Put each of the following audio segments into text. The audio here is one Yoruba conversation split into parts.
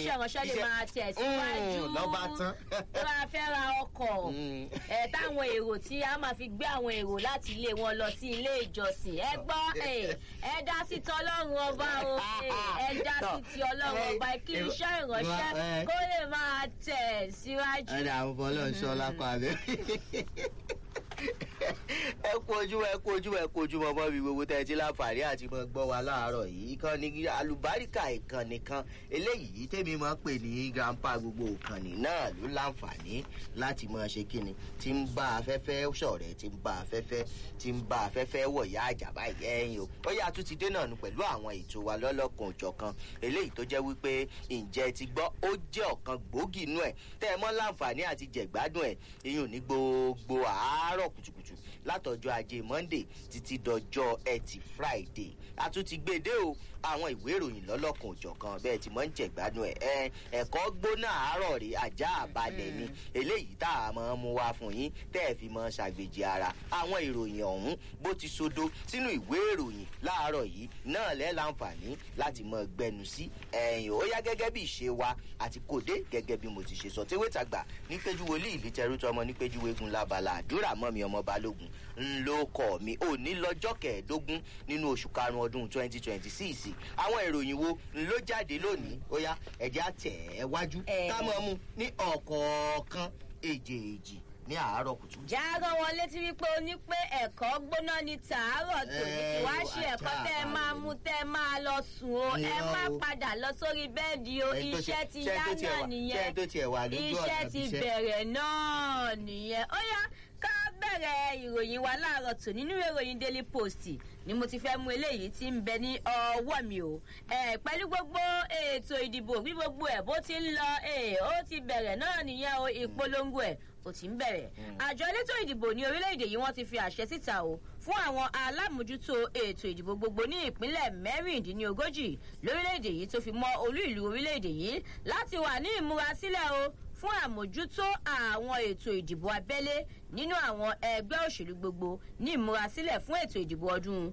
iṣẹ́ ìránṣẹ́ lè iṣẹ́- máa tẹ̀síwájú Mm, lọ́ba tán. tó bá fẹ́ ra ọkọ̀ Mm. ẹ̀ táwọn èrò tí a máa fi gbé àwọn èrò láti ilé wọn lọ sí ilé ìjọsìn ẹ gbọ́ ẹ̀, ẹ dá sí ti ọlọ́run ọba o ẹ̀, ẹ dá sí ti ọlọ́run ọba kí iṣẹ́ ìránṣẹ́ kó lè máa tẹ̀síwájú. ẹni àwọn ọmọ ọlọ́run sọ lápá rẹ̀. ẹ kú ojú ẹ kú ojú ẹ kú ojú mọmọ mi gbogbo tẹ ẹ ti láǹfààní àti mọ gbọ́ wa láàárọ̀ yìí ìkànnì alùbáríkà ìkànnì kan eléyìí tèmi máa ń pè ní grandpa gbogbo ìkànnì náà ló láǹfààní láti máa ṣe kíni tí ń bá afẹ́fẹ́ ṣọ̀rẹ́ tí ń bá afẹ́fẹ́ tí ń bá afẹ́fẹ́ wọ̀yá àjàbá ẹ̀yìn o ó yà tún ti dé náà nù pẹ̀lú àwọn ètò wa lọ́lọ́kan òjọ̀kan eléyìí tó jẹ́ wípé ǹjẹ́ ti gbọ́ ó jẹ́ ọ̀kan gbòógì inú ẹ̀ tẹ́ ẹ mọ́ láǹfààní àti jẹ̀gbádùn ẹ̀ iyùn ní gbogbo àárọ̀ kùtùkùtù látọjọ́ ajé monday títí dọjọ́ ẹtì friday a tún ti gbé e dé o àwọn ìwé ìròyìn lọ́lọ́kan òjọ̀kan bẹ́ẹ̀ tí mò ń jẹ̀gbádùn ẹ̀ ẹ ẹ̀kọ́ gbóná àárọ̀ rè ajá àbálẹ̀ ni eléyìí tá a máa ń mú wá fún yín tẹ́ ẹ fi máa ṣàgbèjì ara àwọn ìròyìn ọ̀hún bó ti sodo sínú ìwé ìròyìn láàárọ̀ yìí náà lẹ́ láǹfààní láti mọ gbẹnu sí ẹ̀yìn ó yá gẹ́gẹ́ bí ìṣe wa àti kòdé gẹ́gẹ́ bí mo ti ṣe sọ tewé tàgbà nípéjú wòlíì ìlítẹrú tọmọ nípéjú wégun lábala àdúrà mọ́ mi ọmọ balógun ńlọ kọ mi òní lọ́jọ́ kẹẹ̀ẹ́dógún nínú oṣù karùn-ún ọdún twenty twenty six àwọn ìròyìn wo ló jáde lónìí ó yá ẹ̀jẹ̀ àtẹ̀ ẹ̀ wájú Eh. ká mọ̀ mu ní ọ̀kọ̀ọ̀kan èjèèjì ní àárọ̀ kùtù. jágán wọn létí wípé o ní pé ẹ̀kọ́ gbóná ní tàárọ̀ tòní kí wá ṣe ẹ̀kọ́ tẹ́ ẹ máa mú tẹ́ ẹ máa lọ sùn o ẹ Irọ́ má o. padà lọ sórí bẹ́ẹ̀dì o Ẹni tó iṣẹ́ ṣe- ti ṣé yá ẹni tó tiẹ̀ náà wà- ṣé nìyẹn ẹni tó tiẹ̀ wà lójú ọ̀nà iṣẹ́ ti ibiṣẹ́? bẹ̀rẹ̀ náà nìyẹn ó yá ká bẹ̀rẹ̀ ìròyìn wa láàárọ̀ tò nínú ìwé ìròyìn daily post ni mo ti fẹ́ mú eléyìí tí ń bẹ ní ọwọ́ mi o ẹ pẹ̀lú gbogbo ètò ìdìbò bí gbogbo ẹ̀ bó ti ń lọ ẹ ó ti bẹ̀rẹ̀ náà nìyẹn o ìpolongo ẹ̀ ó ti ń bẹ̀rẹ̀ àjọ elétò ìdìbò ní orílẹ̀-èdè yìí wọ́n ti fi àṣẹ síta o fún àwọn alámòjútó ètò ìdìbò gbogbo ní ìpínlẹ̀ mẹ́rìndínlógójì lórílẹ̀-èdè yìí tó fi mọ́ olú ìlú orílẹ̀-èdè yìí láti wà ní ìmúrasílẹ̀ o fún àmójútó àwọn ètò ìdìbò abẹ́lé nínú àwọn ẹgbẹ́ òṣèlú gbogbo ní ìmúrasílẹ̀ fún ètò ìdìbò ọdún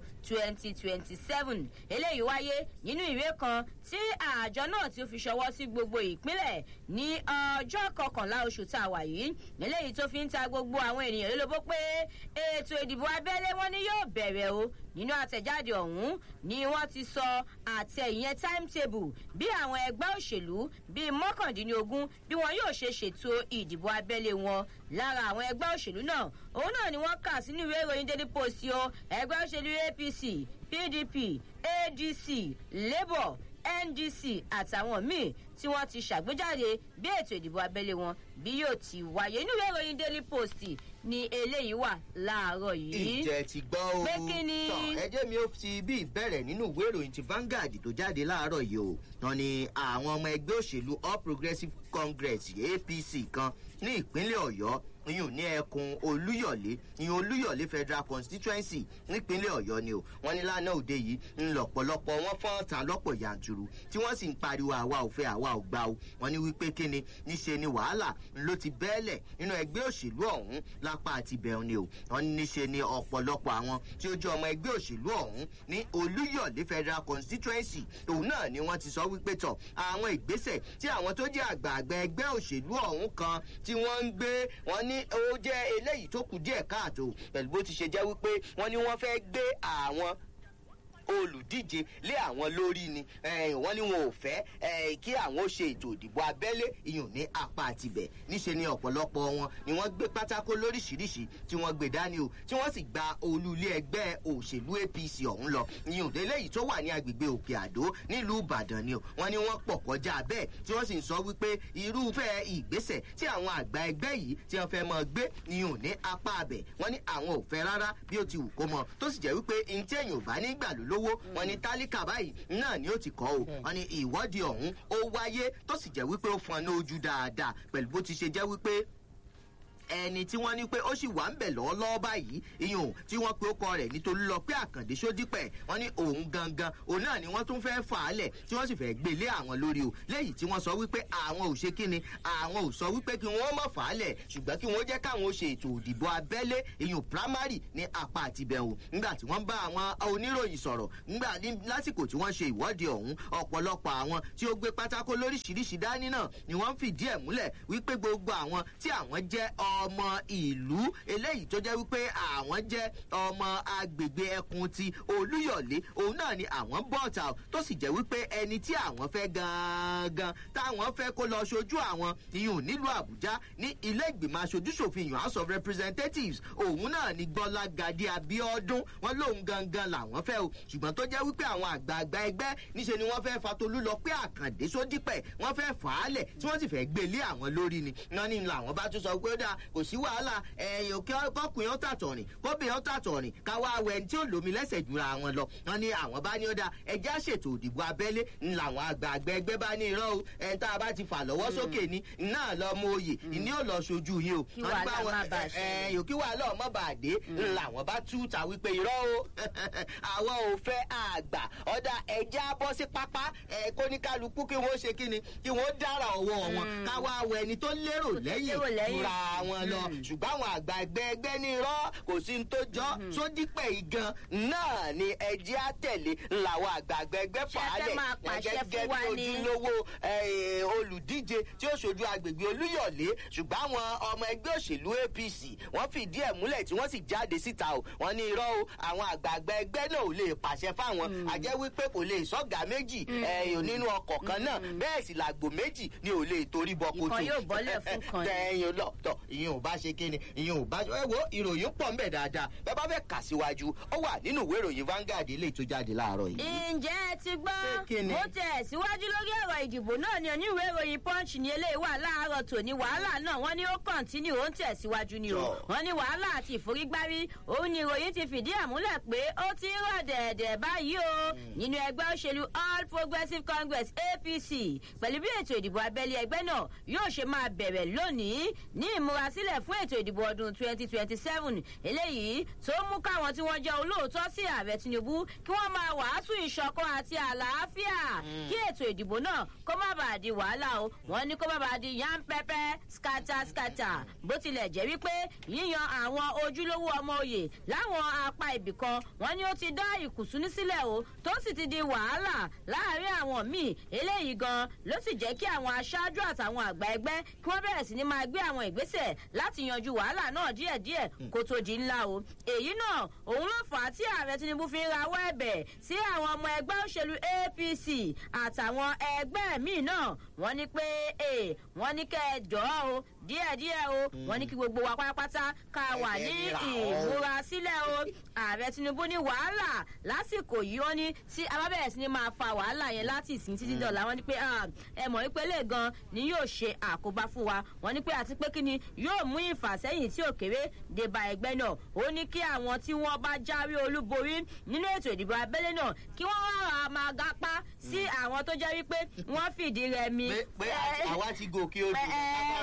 2027 eléyìí wáyé nínú ìwé kan tí àjọ náà tí ó fi ṣọwọ́ sí gbogbo ìpínlẹ̀ ní ọjọ́ kọkànlá oṣù tá a wà yìí eléyìí tó fi ń ta gbogbo àwọn ènìyàn lólobó pé ètò ìdìbò abẹ́lé wọn ni yóò bẹ̀rẹ̀ o nínú àtẹ̀jáde ọ̀hún ni wọ́n ti sọ àtẹ ìyẹn timetable bí àwọn ẹgbẹ́ òṣèlú bíi mọ́kàndínlógún bí wọn yóò ṣe ṣètò ìdìbò abẹ́lé wọn lára àwọn ẹgbẹ́ òṣèlú náà òun náà ni wọ́n kà sínú ìwé ìròyìn daily post o ẹgbẹ́ òṣèlú apc pdp adc labour ndc àtàwọn míì tí wọ́n ti ṣàgbéjáde bí ètò ìdìbò abẹ́lé wọn bí yóò ti wáyé nínú ìwé ìròyìn daily post ni eléyìí wà láàárọ̀ yìí. ìjẹ́ ti gbọ́ o. Pé kí ni? tọ́ ẹjẹ́ mi ó ti bí ìbẹ̀rẹ̀ nínú ìwé ìròyìn ti Vanguard tó jáde láàárọ̀ yìí o. wọn ni àwọn ọmọ ẹgbẹ́ òṣèlú All Progressives Congress APC kan ní ìpínlẹ̀ Ọ̀yọ́ iyùn ní ẹkùn olúyọ̀lé ìyún olúyọ̀lé federal constituency nípínlẹ̀ ọ̀yọ́ ni o wọ́n ní lánàá òde yìí ń lọ̀pọ̀lọpọ̀ wọn fọ́n tán lọ́pọ̀ yanturu tí wọ́n sì ń pariwo àwa ò fẹ́ àwa ò gbà o wọ́n ní wípé kíni níṣe ni wàhálà ló ti bẹ́ẹ̀lẹ̀ nínú ẹgbẹ́ òṣèlú ọ̀hún lápá àti bẹ̀rù ni o wọ́n ní níṣe ni ọ̀pọ̀lọpọ̀ àwọn tí ó jẹ́ ọmọ ẹgbẹ́ òṣèlú ọ̀hún ní olúyọ̀lé federal constituency òun náà ni wọ́n ti sọ wípé tọ̀ àwọn ìgbésẹ̀ tí àwọn tó jẹ́ àgbààgbà ẹgbẹ́ òṣèlú ọ̀hún kan tí wọ́n ń gbé wọ́n ní ó jẹ́ eléyìí tó kù díẹ̀ káàtó pẹ̀lú bó ti ṣe jẹ́ wípé wọ́n ní wọ́n fẹ́ gbé àwọn olùdíje lé àwọn lórí ni wọ́n ní wọn ò fẹ́ kí àwọn ó ṣe ètò ìdìbò abẹ́lé ìyún ní apá àtibẹ̀ níṣe ni ọ̀pọ̀lọpọ̀ wọn ni wọ́n gbé pátákó lóríṣiríṣi tí wọ́n gbé dání o tí wọ́n sì gba olú ilé ẹgbẹ́ òṣèlú apc ọ̀hún lọ ìyún eléyìí tó wà ní agbègbè òkè àdó nílùú ìbàdàn ni o wọ́n ní wọ́n pọ̀ kọjá bẹ́ẹ̀ tí wọ́n sì ń sọ wípé irúfẹ́ ìgbésẹ̀ tí àwọn àgbà ẹgbẹ́ yìí tí wọ́n fẹ́ mọ gbé ìyún ní apá abẹ̀ wọ́n ní àwọn ò fẹ́ rárá bí ó ti wù kó mọ tó sì jẹ́ wípé ntí èèyàn ò bá nígbà ló lówó wọn ní tálíkà báyìí náà ni ó ti kọ́ o wọn ní ìwọ́de ọ̀hún ó wáyé tó sì jẹ́ wípé ó fọn ní ojú dáadáa pẹ̀lú bó ti ṣe jẹ́ wípé ẹni tí wọ́n ní pé ó sì wà ń bẹ̀ lọ́wọ́lọ́wọ́ báyìí iyùn tí wọ́n pe ó kọ rẹ̀ nítorí lọ pé àkàndé sódípẹ̀ wọ́n ní òun gangan òun náà ni wọ́n tún fẹ́ fà á lẹ̀ tí wọ́n sì fẹ́ gbé lé àwọn lórí o lẹ́yìn tí wọ́n sọ wípé àwọn ò ṣe kíni àwọn ò sọ wípé kí wọ́n mọ̀ fà á lẹ̀ ṣùgbọ́n kí wọ́n jẹ́ káwọn ó ṣe ètò òdìbò abẹ́lé iyùn primary ní apá àtibẹ̀wò nígbà tí wọ́n bá àwọn oníròyìn sọ̀rọ̀ nígbà lásìkò tí wọ́n ṣe ìwọ́de ọ̀hún ọ̀pọ̀lọpọ̀ àwọn tí ó gbé pátákó lóríṣiríṣi dání náà ni wọ́n fìdí ẹ̀ múlẹ̀ wípé gbogbo àwọn tí àwọn jẹ́ ọmọ ìlú eléyìí tó jẹ́ wípé àwọn jẹ́ ọmọ agbègbè ẹkùn ti olúyọ̀lé òun náà ni àwọn bọ́ọ̀tà tó sì jẹ́ wípé ẹni tí àwọn fẹ́ gangan táwọn fẹ́ kó lọ ṣojú àwọn ìyún nílùú àbújá ní ilé ìgbìmọ̀ aṣojúṣòfin ìyún house of representatives òun náà ni gbọ́lá gadi abiodun wọn lóun gangan làwọn fẹ́ o ṣùgbọ́n tó jẹ́ wípé àwọn àgbààgbà ẹgbẹ́ níṣe ni wọ́n fẹ́ fatolú lọ pé àkàndé sódípẹ̀ wọ́n fẹ́ fà á lẹ̀ tí wọ́n sì fẹ́ gbélé àwọn lórí ni wọ́n ní làwọn bá tún sọ pé ó dáa kò sí wàhálà ẹ̀yìn òkè ọkùnrin ó tàtọ̀ rìn kóbìnrin ó tàtọ̀ rìn káwá awọ ẹni tí ó lómi lẹ́sẹ̀ jura wọn lọ wọ́n ní àwọn bá ní ó dáa ẹjẹ́ àṣètò òdìbò abẹ́lé ń làwọn àgbààgbà ẹgbẹ́ bá ní irọ́ o ẹni tá a bá ti fà lọ́wọ́ sókè ni náà lọ mọ oyè ìní ò lọ sojú yín o Kí wàhálà má bàa ṣẹlẹ̀. ẹ̀yìn òkè wàhálà ọmọ bàdé làwọn bá tú ta wípé irọ́ o àwọn ò fẹ́ àgbà ọ̀dà ẹ̀jẹ̀ bọ́ sí pápá ẹ̀ kóníkálukú kí wọ́n ṣe kí ni kí wọ́n dára ọwọ́ wọn káwá awọ ẹni tó lérò lẹ́yìn lérò lẹ́yìn. ra wọn lọ ṣùgbọ́n àwọn àgbà ẹgbẹ́ ẹgbẹ́ ní irọ́ kò sí ní tó jọ́ sódípẹ̀ igan náà ni ẹjẹ́ àtẹ̀lé làwọn àgbà ẹgbẹ́ Ṣé ẹ fẹ́ fàálẹ̀ máa pàṣẹ fún wa ni? ojúlówó eh, olùdíje tí ó ṣojú agbègbè olúyọ̀lé ṣùgbọ́n àwọn ọmọ ẹgbẹ́ òṣèlú apc wọ́n fìdí ẹ̀ múlẹ̀ tí wọ́n sì jáde síta o wọ́n ní irọ́ o àwọn àgbààgbà ẹgbẹ́ náà ò lè pàṣẹ fáwọn àjẹ́ wípé kò lè sọ́gà méjì eh, nínú ọkọ̀ kan náà bẹ́ẹ̀ sì làgbò méjì ni ò lè torí bọ kojú Ìkan yóò bọ́lẹ̀ fún kan ni. ẹyin lọ tọ ìyẹn ò bá ṣe kíni ìyẹn ò bá ẹ wo ìròyìn pọ̀ ń bẹ̀ dáadáa bẹ́ẹ̀ bá fẹ́ kà síwájú ó wà nínú ìwé ìròyìn Vanguard ilé tó jáde láàárọ̀ yìí. ǹjẹ́ ẹ ti Pé gbọ́ kí ni? mo tẹ̀ síwájú lórí ọ̀rọ̀ ìdìbò náà ni oníwèé ìròyìn punch ní eléyìí wà láàárọ̀ tòní wàhálà náà wọ́n ní ó kọ̀ǹtínú ó ń tẹ̀síwájú ni o Tọ́. wọ́n ní wàhálà àti ìforígbárí òun ni ìròyìn ti fìdí ẹ̀ múlẹ̀ pé ó ti ń rọ̀ dẹ̀dẹ̀ báyìí o nínú ẹgbẹ́ òṣèlú all progressives congress apc pẹ̀lú bí ètò ìdìbò abẹ́lé ẹgbẹ́ náà yóò ṣe máa bẹ̀rẹ̀ lónìí ní ìmúrasílẹ̀ fún ètò ìdìbò ọdún 2027 eléyìí tó mú káwọn tí wọ́n jẹ́ olóòótọ́ sí ààrẹ tinubu kí wọ́n máa wàásù ìṣọ̀kan àti àlàáfíà kí ètò ìdìbò náà kó má bàa di wàhálà o wọ́n ní kó má bàa di yánpẹ́pẹ́ skata skata bó tilẹ̀ jẹ́ wípé yíyan àwọn ojúlówó ọmọ òye láwọn apá ibìkan wọ́n ní ó ti dá ìkùnsúní sílẹ̀ o tó sì ti di wàhálà láàárín àwọn míì eléyìí gan ló sì jẹ́ kí àwọn aṣáájú àtàwọn àgbà ẹgbẹ́ kí wọ́n bẹ̀rẹ̀ sí ni máa gbé àwọn ìgbésẹ̀ láti yanjú wàhálà náà díẹ̀díẹ̀ kó tó di ńlá o èyí náà òun ló fà á tí ààrẹ tinubu fi ń rawọ́ ẹ̀bẹ̀ sí àwọn ọmọ ẹgbẹ́ òṣèlú apc àtàwọn ẹgbẹ́ míì náà wọ́n ní pé ee wọ́n ní kẹ́ ẹ jọ̀ọ́ o díẹ̀díẹ̀ o wọ́n ní kí gbogbo wa pátápátá ká wà ní Ẹgbẹ́ mìíràn o. ìmúra sílẹ̀ o ààrẹ tinubu ní wàhálà lásìkò yìí wọ́n ní tí a bá bẹ̀rẹ̀ sí ni máa fa wàhálà yẹn láti ìsìn títí dọ̀la wọ́n ní pé ah, ẹ mọ̀ wípé lè gan ni yóò ṣe àkóbá fún wa wọ́n ní pé àti pé kí ni yóò mú ìfàsẹ́yìn tí ò kéré dé bá ẹgbẹ́ náà ó ní kí àwọn tí wọ́n bá jáwé olúborí nínú ètò ìdìbò abẹ́lé náà kí wọ́n rárá máa gapá sí àwọn tó jẹ́ wípé wọ́n fìdí rẹmi. pé pé Eh, àwa ti gòkè odò ẹ,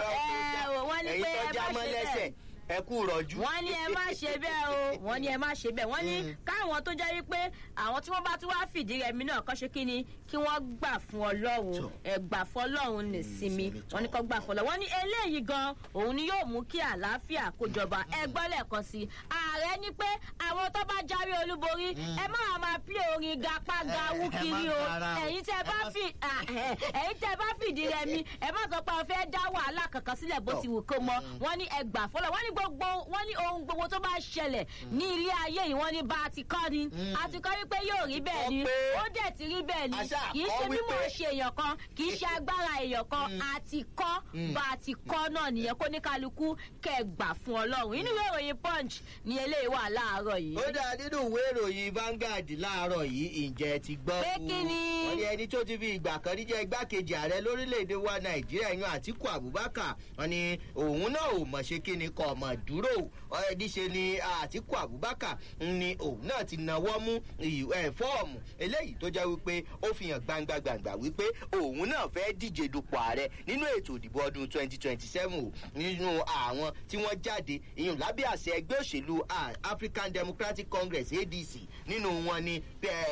ẹ, ẹ, wọ́n ní ẹ̀yin pé tó ẹ já má mọ́ ṣe lẹ́sẹ̀ bẹ́ẹ̀ ẹ kú rọ̀jú. wọ́n ní ẹ má ṣe bẹ́ẹ̀ o wọ́n ní ẹ má ṣe bẹ́ẹ̀ wọ́n ní káwọn tó jẹ́ wípé àwọn tí wọ́n bá tún wá fìdí rẹmi náà kọ́ ṣe kí ni kí wọ́n gbà fún ọlọ́run Tọ́. ẹ gbà fún ọlọ́run ní sinmi sinmi tọ́. wọ́n ní kọ́ gbà fún ọlọ́run wọ́n ní eléyìí gan òun ni yóò mú kí àlàáfíà kó jọba ẹ gbọ́ lẹ́ẹ̀kan sí i ààrẹ ní pé àwọn tó bá jáwé olúborí ẹ má máa pí orin gapá gawú ẹ má kiri o para o. ẹ̀yin tẹ́ bá fi ah, eh, ẹ̀yin tẹ́ bá fìdí rẹmi ẹ má sọ pé ọ fẹ́ dá wàhálà kankan sílẹ̀ bó ti wù kó mọ wọ́n ní ẹ gbà fọlọ́ wọ́n ní gbogbo wọ́n ní ohun gbogbo tó bá ṣẹlẹ̀ ní ilé ayé yìí wọ́n ní bá a ti kọ́ ni a ti kọ́ wípé yóò rí bẹ́ẹ̀ ni Kọ́ pé ó dẹ̀ ti rí bẹ́ẹ̀ ni àṣà kì í kọ́ ṣe mímọ̀ wípé- ṣe èèyàn kan kì í ṣe agbára èèyàn kan a ti kọ́ bá a ti kọ́ náà nìyẹn kó ní kálukú kẹ́ gbà fún ọlọ́run inú ìwé ìròyìn punch ni eléyìí wà láàárọ̀ yìí. ó dáa nínú ìwé ìròyìn Vanguard láàárọ̀ yìí ǹjẹ́ ẹ ti gbọ́ Pé kú? kí ni? wọ́n ní ẹni tó ti fi ìgbà kan rí jẹ́ igbákejì ààrẹ lórílẹ̀‐èdè wa Nàìjíríà yan Àtíkù Abubakar wọ́n ní òun náà ò mọ̀ ṣe kí ni kọ́ ọmọ mọ̀ dúró níṣe ni àtìkù abubakar ni òun náà ti nawọ́ mú fọ́ọ̀mù eléyìí tó jẹ́ wípé ó fi hàn gbangba gbangba wípé òun náà fẹ́ díje dupò ààrẹ nínú ètò ìdìbò ọdún twenty twenty seven o nínú àwọn tí wọ́n jáde ìyún lábẹ́ àṣẹ ẹgbẹ́ òṣèlú african democratic congress adc nínú wọn ni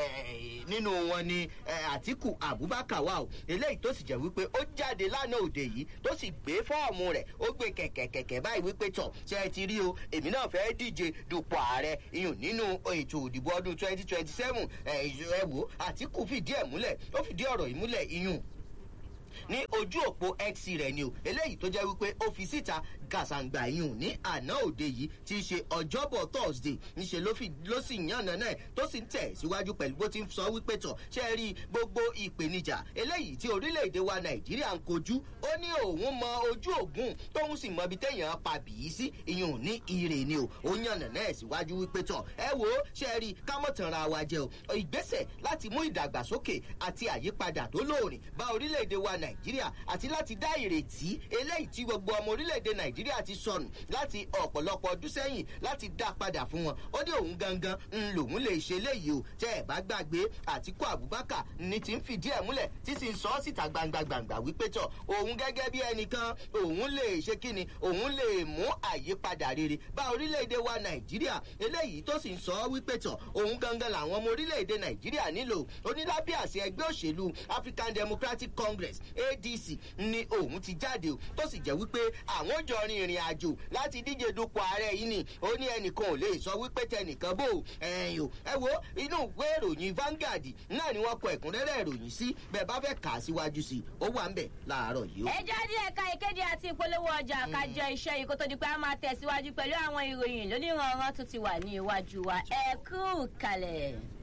nínú wọn ni àtìkù abubakar wà o eléyìí tó sì jẹ́ wípé ó jáde lánàá òde yìí tó sì gbé fọ́ọ̀mù rẹ̀ ó gbé kẹ̀kẹ̀kẹ̀kẹ̀ báyìí wípé tọ̀ ṣe é ti rí o èmi náà fẹ́ díje dupò ààrẹ ìyún nínú ètò ìdìbò ọdún twenty twenty seven ẹ wò àtìkù fìdí ẹ̀ múlẹ̀ ó fìdí ọ̀rọ̀ yìí múlẹ̀ ìyún ní ojú òpó x rẹ ni o eléyìí tó jẹ́ wípé ó fi síta gàṣàǹgbà yìí ní àná òde yìí tí í ṣe ọjọ́bọ̀ thursday níṣẹ́ ló sì yànnà náà tó sì ń tẹ̀ síwájú pẹ̀lú bó ti ń sọ wípé tọ̀ ṣe rí gbogbo ìpèníjà eléyìí tí orílẹ̀-èdè wa nàìjíríà ń kojú ó ní òun mọ ojú ògùn tóun sì mọ ibi téèyàn pa bìí sí ìyún ní ire ni o ó yànnà náà síwájú wípé tọ̀ ẹ wo ṣe rí kámọ̀tànra wa jẹ o ìgbésẹ̀ láti mú ìdàgbàsókè àti àyípadà tó lóòrìn bá orílẹ̀-èdè wa nàìjíríà àti láti dá ìrètí eléyìí tí gbogbo ọmọ orílẹ̀-èdè nàìjíríà ti sọnù láti ọ̀pọ̀lọpọ̀ ọdún sẹ́yìn láti dá padà fún wọn ó ní òun gangan ń lòun lè ṣe léyìí o tẹ́ ẹ̀ bá gbàgbé àtìkú abubakar ní ti ń fìdí ẹ̀ múlẹ̀ tí sì ń sọ ọ́ síta gbangba gbangba wípé tọ̀ òun gẹ́gẹ́ bí ẹnìkan òun lè ṣe kíni òun lè mú àyípadà rere bá orílẹ̀-èdè wa nàìjíríà eléyìí tó sì ń sọ ọ́ wípé tọ̀ òun gangan làwọn ọmọ orílẹ̀-èdè nàìjíríà nílò onílábí àṣẹ ẹgbẹ́ òṣèlú african democratic congress adc ni òun ti jáde o tó sì jẹ́ wípé àwọn jọ rin ìrìn àjò láti díje dupò ààrẹ yìí ni ó ní ẹnìkan ò lè sọ wípé tẹnìkan bò ẹ̀yìn o ẹ wo inú ìwé ìròyìn Vanguard náà ni wọ́n kọ ẹ̀kúnrẹ́rẹ́ ìròyìn sí bẹ́ẹ̀ bá fẹ́ kà á síwájú sí i ó wà ń bẹ̀ láàárọ̀ yìí o. ẹ jáde ẹ̀ka ìkéde àti ìpolówó ọjà kájọ iṣẹ́ yìí kó tó di pé a máa tẹ̀síwájú pẹ̀lú àwọn ìròyìn lóníranran tó ti wà ní iwájú wa ẹ kú kalẹ̀.